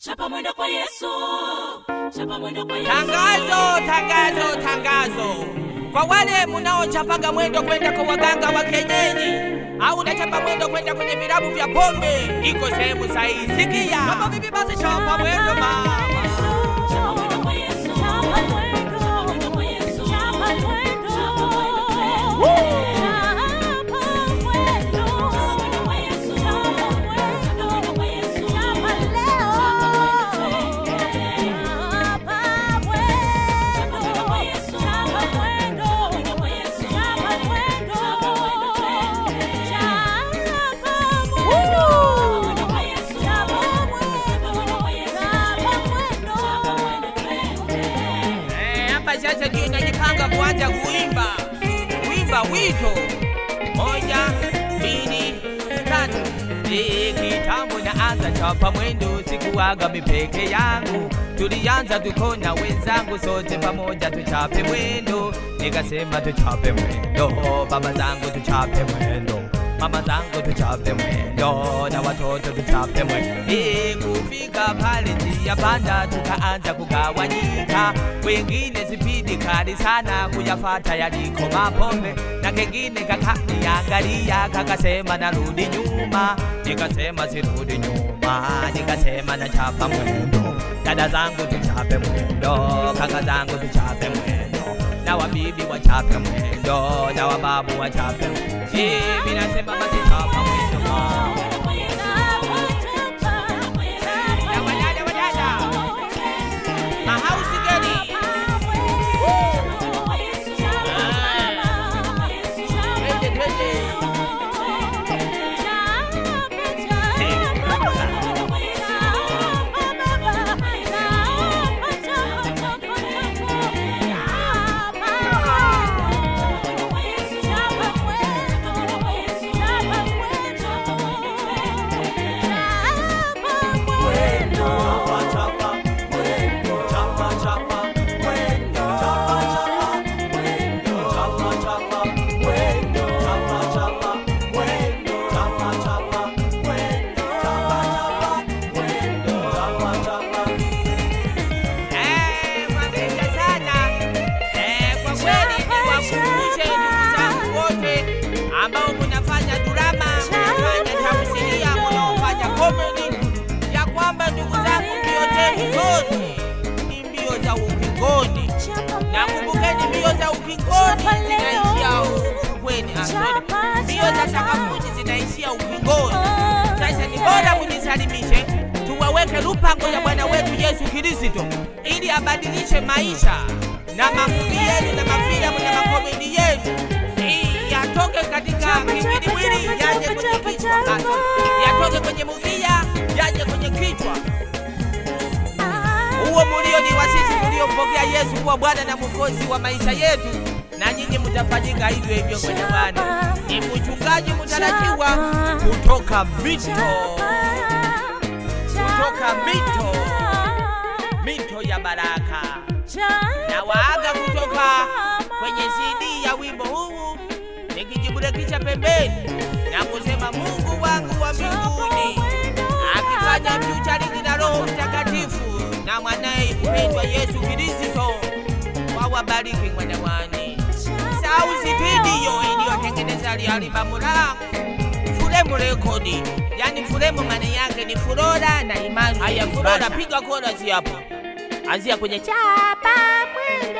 Chapa mwendo kwa Yesu. Chapa mwendo kwa Yesu. Tangazo, tangazo, tangazo kwa wale munaochapaga mwendo kwenda kwa waganga wa kienyeji au unachapa mwendo kwenda kwenye vilabu vya pombe, iko sehemu sahihi. Sikia kama vipi, basi chapa mwendo mama. Chapa mwendo kwa Yesu. Chapa mwendo. Chapa mwendo kwa Yesu. Chapa mwendo. Chapa mwendo kwa Yesu. Chapa mwendo. Chapa mwendo kwa Yesu. Chapa mwendo. Chapa mwendo kwa Yesu. Chapa leo. Chapa mwendo. Chapa mwendo kwa Yesu. Chapa mwendo. Chapa mwendo kwa Yesu. Chapa mwendo. Chapa mwendo. Chapa mwendo. Chapa mwendo kwa Yesu. Chapa mwendo. Chapa mwendo kwa Yesu. Chapa mwendo. Chapa mwendo. Eh, hapa sasa ndio najipanga kuanza kuimba kuimba wito moja mbili tatu Eh, kitambo naanza chapa mwendo sikuwaga mipeke yangu tulianza tuko na wenzangu sote pamoja tuchape mwendo nikasema tuchape mwendo baba zangu tuchape mwendo mama zangu tuchape mwendo na watoto tuchape mwendo Eh, kufika pale njia panda tukaanza kugawanyika wengine spidi kali sana kuyafata yaliko mapombe na kengine kakaniangalia kakasema narudi nyuma nikasema sirudi nyuma nikasema nachapa mwendo dada zangu tuchape mwendo kaka zangu tuchape mwendo na wabibi wachape mwendo na wababu wachape mwendo Eh, mimi nasema basi chapa mwendo na wadada wadada mahausi gani twende twende Eh, mwapenda sana. Eh, kwa kweli niwakumbushe ndugu zangu wote ambao mnafanya drama, mnafanya tamthilia, mnaofanya comedy ya kwamba ndugu zangu, mbio zenu zote ni mbio za ukingoni, na kumbukeni mbio za ukingoni zinaishia ufukweni. Ah, sorry. Mbio za sakafuni zinaishia ukingoni. Sasa ni bora mujisalimishe, tuwaweke lupango ya Bwana wetu Yesu Kristo ili abadilishe maisha na mafuvi yenu na mafilamu na makomedi yenu Ili yatoke katika kiwiliwili yaje kwenye kichwa, Ah, sorry. yatoke kwenye muvia yaje kwenye kichwa. Huo mulio ni wa sisi tuliompokea Yesu kuwa Bwana na Mwokozi wa maisha yetu, na nyinyi mtafanyika hivyo hivyo kwenye Bwana. Ni mchungaji mtarajiwa kutoka mito kutoka mito mito ya baraka na waaga kutoka kwenye CD ya wimbo huu nikijiburekisha pembeni na kusema Mungu wangu wa mbinguni akifanya fyucharingi na Roho Mtakatifu na mwanaye mpendwa Yesu Kristo wawabariki mwanawani. Sauti video iliyotengeneza albamu langu Furemu rekodi, yani Furemu maana yake ni Flora na Imani. Haya, Flora, piga chorus hapo, anzia kwenye chapa mwendo.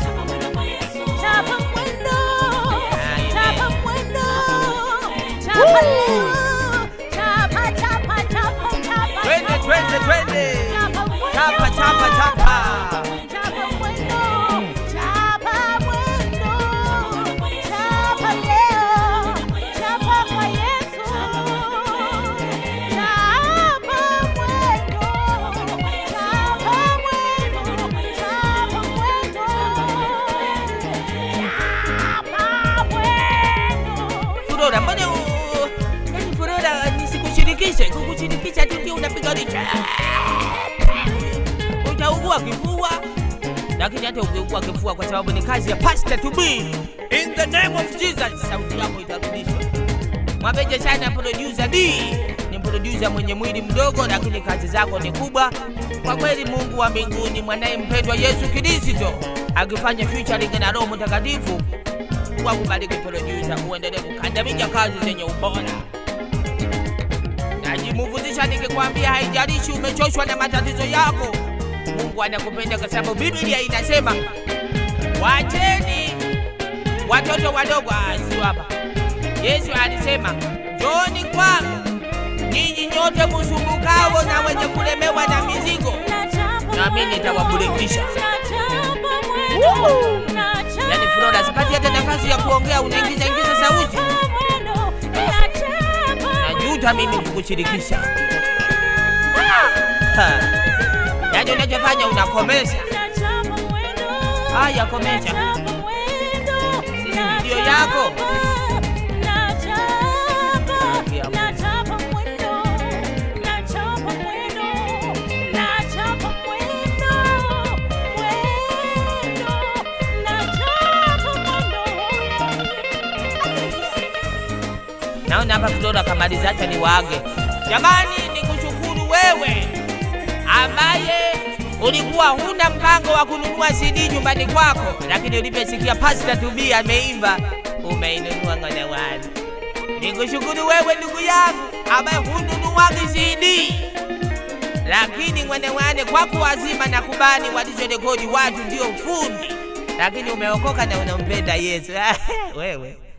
Twende, twende, twende, chapa, chapa, chapa. Flora, mbona u- yani Flora nisikushirikishe? Kukushirikisha tu ndio unapiga licha. Utaugua kifua, lakini hata ukiugua kifua kwa sababu ni kazi ya pastor to be. In the name of Jesus, sauti yako itarudishwa. Mwapeje sana producer D, ni producer mwenye mwili mdogo, lakini kazi zako ni kubwa kwa kweli. Mungu wa mbinguni, mwanaye mpendwa Yesu Kristo akifanya featuring na Roho Mtakatifu, wakubariki producer, uendelee kukandamiza kazi zenye ubora. Najimuvuzisha nikikwambia, haijalishi umechoshwa na matatizo yako, Mungu anakupenda kwa sababu Biblia inasema wacheni watoto wadogo. Ah, sio hapa. Yesu alisema njooni kwangu ninyi nyote musumbukao na wenye kulemewa na mizigo, nami nitawaburudisha. Yani Flora, sipati hata nafasi ya kuongea, unaingiza ingiza sauti. Najuta mimi kukushirikisha. Ha. Yani unachofanya unakomesha. Haya, komesha. Sisi video yako. Naona hapa Flora kamaliza, acha niwaage. Jamani, nikushukuru wewe ambaye ulikuwa huna mpango wa kununua CD nyumbani kwako, lakini uliposikia Pastor Tubi ameimba umeinunua ng'one wani. Nikushukuru wewe ndugu yangu ambaye hununuagi CD, lakini ng'one wane kwako wazima na kubani walizorekodi watu ndio fundi, lakini umeokoka na unampenda Yesu wewe